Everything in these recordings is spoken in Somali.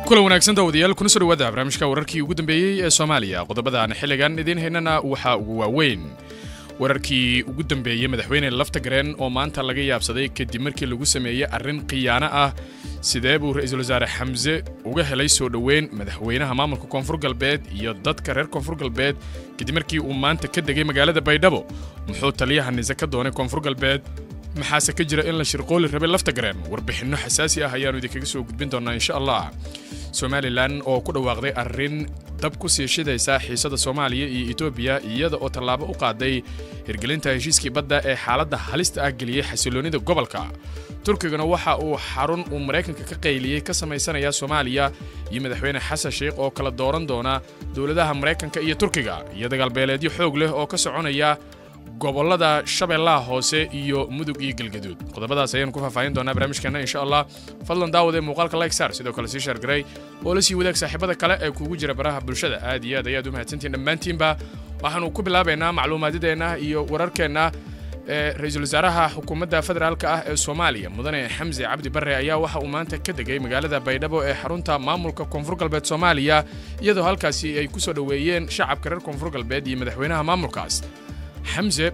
kulan wanaagsan daawadayaal kuna soo dhawaada barnaamijka wararkii ugu dambeeyey ee soomaaliya qodobadaan xilligan idiin haynana waxaa ugu waaweyn wararkii ugu dambeeyey madaxweyne laftagareen oo maanta laga yaabsaday kadib markii lagu sameeyey arrin khiyaano ah sidee buu ra-iisul wasaare xamse uga helay soo dhoweyn madaxweynaha maamulka koonfur galbeed iyo dadka reer koonfur galbeed kadib markii uu maanta ka degay magaalada baydhabo muxuu taliyaha nise ka doonay koonfur galbeed maxaase ka jira in la shirqooli rabay laftagareen warbixinno xasaasi ah ayaannu idinkaga soo gudbin doonaa insha allah somalilan oo ku dhawaaqday arrin dab ku sii shidaysa xiisada soomaaliya iyo etoobiya iyada oo tallaabo u qaaday hirgelinta heshiiskii badda ee xaaladda halista ah geliyey xasiloonnida gobolka turkigana waxa uu xarun uu maraykanka ka qayliyey ka samaysanaya soomaaliya iyo madaxweyne xasan sheikh oo kala dooran doona dowladaha maraykanka iyo turkiga iyo dagaalbeeleedyo xoog leh oo ka soconaya gobolada shabeellaha hoose iyo mudug iyo galgaduud qodobadaas ayaanu ku faahfaahin doonaa barnaamijkeena insha allah fadlan daawad ee muuqaalka like sar sidoo kale sii shaargaray oo la sii wadaag saaxiibada kale ee kuugu jira baraha bulshada aad iyo aad ayaad u mahadsantihin dhammaantiinba waxaanu ku bilaabaynaa macluumaadadeenna iyo wararkeenna ee ra-iisul wasaaraha xukuumadda federaalka ah ee soomaaliya mudane xamse cabdi barre ayaa waxa uu maanta ka degay magaalada baydhabo ee xarunta maamulka koonfur galbeed soomaaliya iyadoo halkaasi ay ku soo dhoweeyeen shacabka reer koonfur galbeed iyo madaxweynaha maamulkaas xamse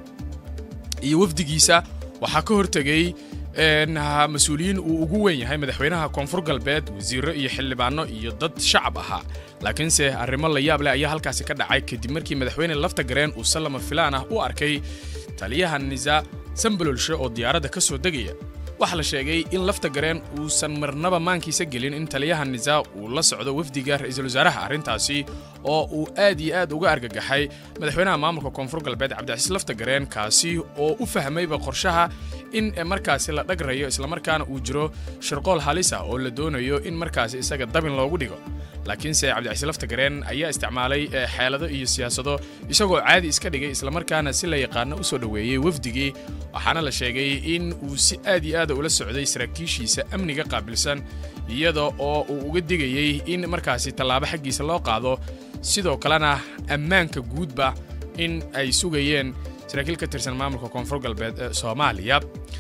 iyo wafdigiisa waxaa ka hortegay mas-uuliyiin uu ugu weyn yahay madaxweynaha koonfur galbeed wasiiro iyo xildhibaano iyo dad shacab ahaa laakiinse arrimo la yaab leh ayaa halkaasi ka dhacay kadib markii madaxweyne laftagareen uu sallama filaan ah u arkay taliyaha nisa sambalolshe oo diyaaradda ka soo degaya waxaa la sheegay in laftagareen uusan marnaba maankiisa gelin in taliyaha nisa uu la socdo wafdiga ra-iisul wasaaraha arrintaasi oo uu aad iyo aad uga argagaxay madaxweynaha maamulka koonfur galbeed cabdicasiis laftagareen kaasi oo u fahmayba qorshaha in markaasi la dhagrayo islamarkaana uu jiro shirqool halis ah oo la doonayo in markaasi isaga dabin loogu dhigo laakiinse cabdicasiis laftagareen ayaa isticmaalay xeelado iyo siyaasado isagoo caadi iska dhigay islamarkaana si la yaqaano u soo dhoweeyey wafdigii waxaana la sheegay in uu si aad iyo aada ula socday saraakiishiisa amniga qaabilsan iyada oo uu uga digayey in markaasi tallaabo xaggiisa loo qaado sidoo kalena ammaanka guudba in ay sugayeen saraakiil ka tirsan maamulka koonfur galbeed ee soomaaliya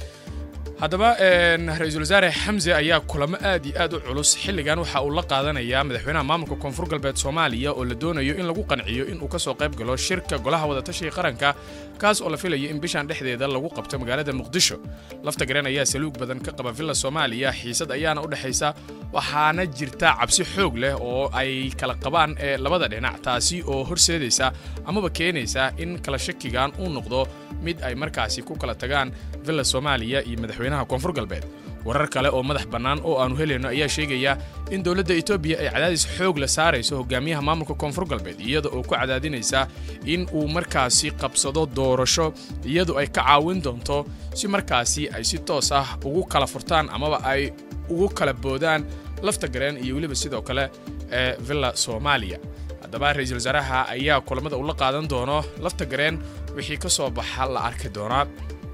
haddaba ra-iisul wasaare xamse ayaa kulamo aad iyo aad u culus xilligan waxa uu la qaadanayaa madaxweynaha maamulka koonfur galbeed soomaaliya oo la doonayo in lagu qanciyo inuu ka soo qayb galo shirka golaha wadatashiga qaranka kaas oo la filayo in bishan dhexdeeda lagu qabto magaalada muqdisho laftagareen ayaa saluug badan ka qaba villa soomaaliya xiisad ayaana u dhexaysa waxaana jirta cabsi xoog leh oo ay kala qabaan ee labada dhinac taasi oo horseedaysa amaba keenaysa in kala shakigan uu noqdo mid ay markaasi ku kala tagaan villa soomaaliya iyo madaxweynaha koonfur galbeed warar kale oo madax bannaan oo aannu helayno ayaa sheegaya in dowladda etoobiya ay cadaadis xoog la saarayso hogaamiyaha maamulka koonfur galbeed iyada oo ku cadaadinaysa in uu markaasi qabsado doorasho iyadu ay ka caawin doonto si markaasi ay si toos ah ugu kala furtaan amaba ay ugu kala boodaan laftagareen iyo weliba sidoo kale ee villa soomaaliya haddaba ra-iisul wasaaraha ayaa kulamada ula qaadan doono laftagareen wixii ka soo baxa la arki doonaa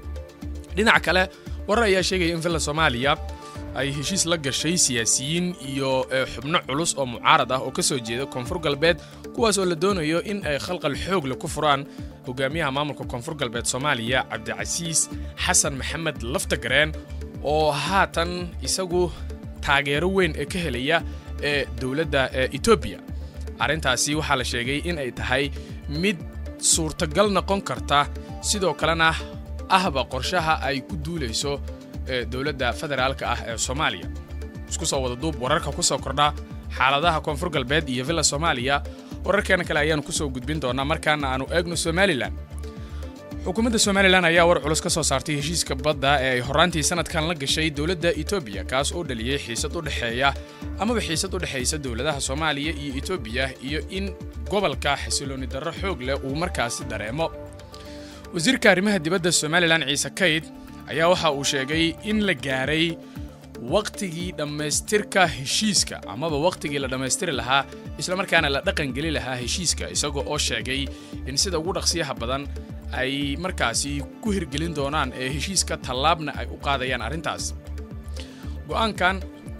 dhinaca kale warar ayaa sheegaya in villa soomaaliya ay heshiis la gashay siyaasiyiin iyo xubno culus oo mucaarad ah oo ka soo jeeda koonfur galbeed kuwaas oo la doonayo in ay khalqal xoogle ku furaan hogaamiyaha maamulka koonfur galbeed soomaaliya cabdicasiis xasan maxamed laftagareen oo haatan isagu taageero weyn ee ka helaya ee dowladda etoobiya arrintaasi waxaa la sheegay in ay tahay mid suurtagal noqon karta sidoo kalena ahba qorshaha ay ku duulayso dowladda federaalka ah ee soomaaliya isku soo wada duub wararka ku soo kordha xaaladaha koonfur galbeed iyo villa soomaaliya wararkeena kale ayaanu ku soo gudbin doonaa markaana aanu eegno somalilan xukuumadda somalilan ayaa war culus ka soo saartay heshiiska badda ee ay horraantii sanadkan la gashay dowladda etoobiya kaas oo dhaliyey xiisad u dhexeeya amaba xiisad u dhexaysa dowladaha soomaaliya iyo etoobiya iyo in gobolka xasilooni darro xoog leh uu markaasi dareemo wasiirka arrimaha dibadda somalilan ciise kayd ayaa waxa uu sheegay in la gaaray wakhtigii dhammaystirka heshiiska amaba wakhtigii la dhammaystiri lahaa islamarkaana la dhaqangeli lahaa heshiiska isagoo oo sheegay in sida ugu dhaqsiyaha badan ay markaasi ku hirgelin doonaan ee heshiiska tallaabna ay u qaadayaan arrintaas go'aankan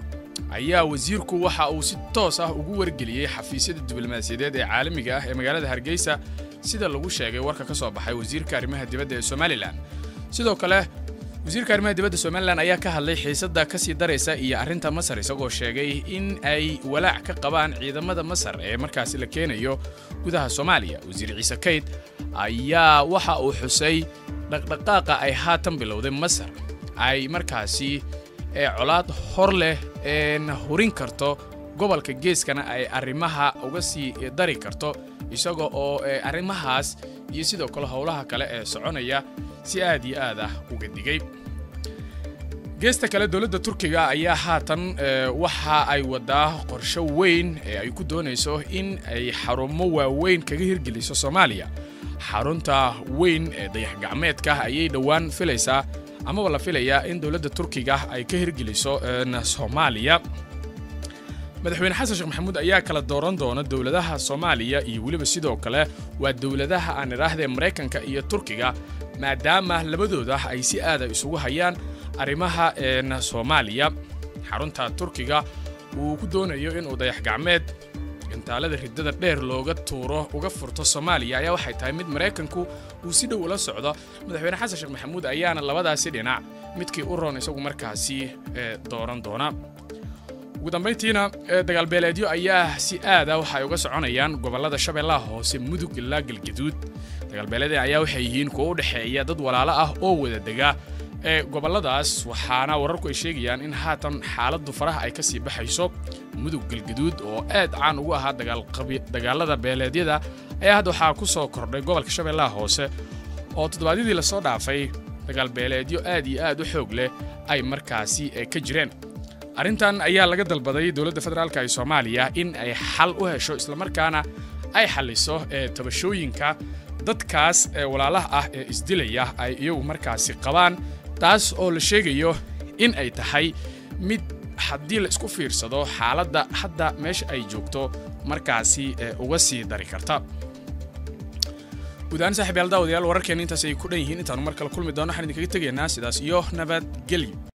ayaa wasiirku waxa uu si toos ah ugu wargeliyey xafiisyada diblomaasiyadeed ee caalamiga ah ee magaalada hargeysa sida lagu sheegay warka ka soo baxay wasiirka arrimaha dibadda ee somalilan sidoo kale wasiirka arrimaha dibadda somalilan ayaa ka hadlay xiisadda kasii daraysa iyo arrinta masar isagoo sheegay in ay walaac ka qabaan ciidamada masar ee markaasi la keenayo gudaha soomaaliya wasiir ciise kayd ayaa waxa uu xusay dhaqdhaqaaqa ay haatan bilowday masar ay markaasi colaad hor leh hurin karto gobolka geeskana ay arrimaha uga sii dari karto isaga oo arrimahaas iyo sidoo kale howlaha kale ee soconaya si aad iyo aad ah uga digay geesta kale dowladda turkiga ayaa haatan waxa ay wadaa qorsho weyn ee ay ku doonayso in ay xarumo waaweyn kaga hirgeliso soomaaliya xarunta weyn ee dayax gacmeedka ayay dhowaan filaysaa amaba la filayaa in dowladda turkiga ay ka hirgeliso soomaaliya madaxweyne xasan sheekh maxamuud ayaa kala dooran doona dowladaha soomaaliya iyo weliba sidoo kale waa dowladaha aan idhaahdee maraykanka iyo turkiga maadaama labadooda ay si aada isugu hayaan arrimaha soomaaliya xarunta turkiga uu ku doonayo inuu dayax gacmeed gantaalada riddada dheer looga tuuro uga furto soomaaliya ayaa waxay tahay mid maraykanku uu si dhow ula socdo madaxweyne xasan sheekh maxamuud ayaana labadaasi dhinac midkii u roon isagu markaasi dooran doona ugu dambayntiina dagaalbeeleedyo ayaa si aada waxa ay uga soconayaan gobollada shabeellaha hoose mudug ilaa galgaduud dagaalbeeleedya ayaa waxay yihiin kuwo u dhexeeya dad walaalo ah oo wada dega ee gobolladaas waxaana wararku ay sheegayaan in haatan xaaladdu faraha ay ka sii baxayso mudug galgaduud oo aad caan ugu ahaa dagaalada beeleedyada ayaa hadda waxaa ku soo kordhay gobolka shabeellaha hoose oo toddobaadyadii lasoo dhaafay dagaalbeeleedyo aad iyo aad u xoog leh ay markaasi ka jireen arrintan ayaa laga dalbaday dowladda federaalka ee soomaaliya in ay xal u hesho islamarkaana ay xalliso ee tabashooyinka dadkaas ee walaalaha ah ee isdilaya ay iyagu markaasi qabaan taas oo la sheegayo in ay tahay mid haddii la isku fiirsado xaaladda hadda meesha ay joogto markaasi uga sii dari karta guud ahaan saaxiib yaal daawadayaal wararkeenna intaas ay ku dhan yihiin intaanu mar kale kulmi doono waxaan idinkaga tegaynaa sidaas iyo nabadgelyo